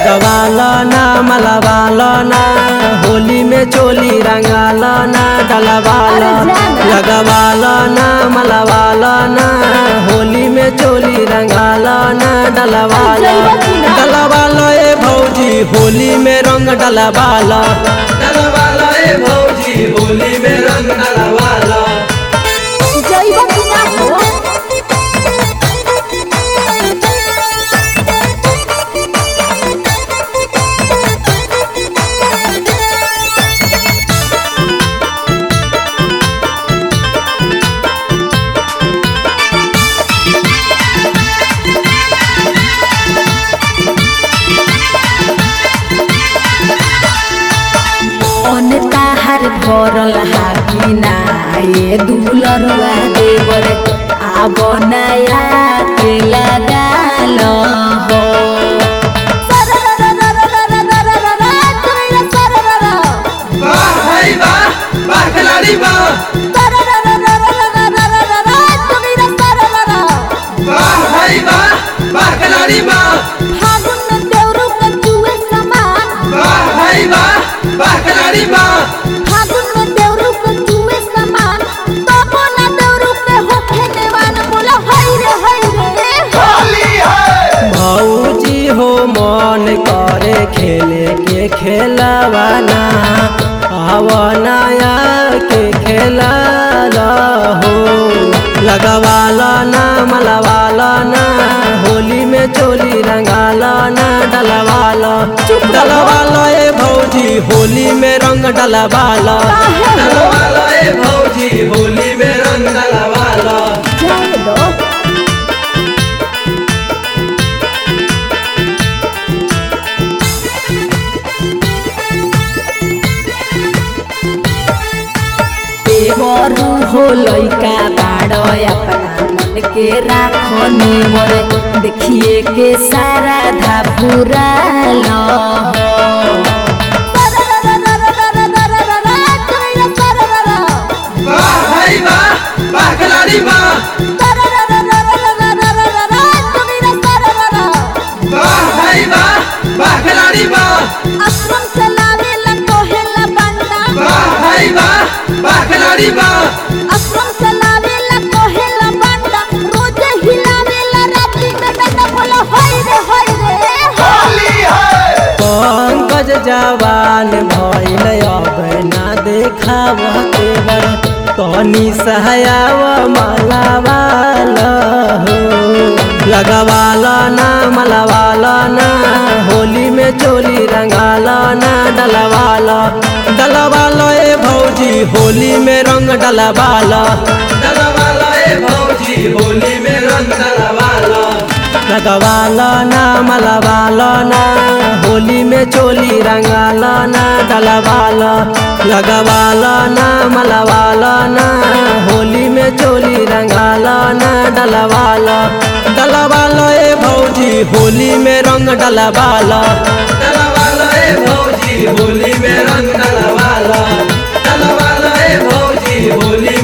लगवालो ना मलवालो ना होली में चोली रंगालो ना डलवालो लगवालो ना मलवालो ना होली में चोली रंगालो ना डलवालो डलवालो ए भौजी होली में रंग डलवालो डलवालो ए भौजी होली में रंग डलवालो जइबा कि ना हो मन ताहार भरल हाकी ना ये दुलरुआ देवर आब नया के लगाल हो वाह भाई वाह वाह खिलाड़ी वाह वाह भाई वाह वाह खिलाड़ी वाह फागुन में देवरू के जुए समान वाह भाई वाह वाह खिलाड़ी वाह फागुन में देवरू के जुए समान तबो ना देवरू के होखे देवान बोला हई रे हई रे भौजी हो मन करे खेले के खेलवाना आवनाया के खेला हो लगवाला ना मलवाला ना होली में चोली रंगाला ना डलवाला डलवाला ए भौजी होली में रंग डलवाला डलवाला ए भौजी होली में रंग डलवाला जाए दो देवरू हो लइका बाड़ अपना मन के राखने मोर देखिए के सारा धापुराल हो वाह भाई वाह वाह खिलाड़ी वाह वाह भाई वाह वाह खिलाड़ी वाह आश्रम चलावेला कोहेला बंदा वाह भाई वाह वाह खिलाड़ी वाह आश्रम चलावेला कोहेला बंदा रोज हिलावेला रात्रि में बेटा बोला होई रे होई रे पंकज जवान भइल अब ना देखाव तेवर तनी सहायाव मलावाल हो लगवाला ना मलवाला ना होली में चोली रंगाला ना डलवाला डलवाला ए भौजी होली में रंग डलवाला डलवाला ए भौजी होली में रंग डलवाला लगवाला ना मलवाला ना होली में चोली रंगाला ना डलवाला लगवाला ना मलवाला ना होली में चोली रंगाला ना डलवाला डलवाला ए भौजी होली में रंग डलवाला डलवाला ए भौजी होली में रंग डलवाला डलवाला ए भौजी होली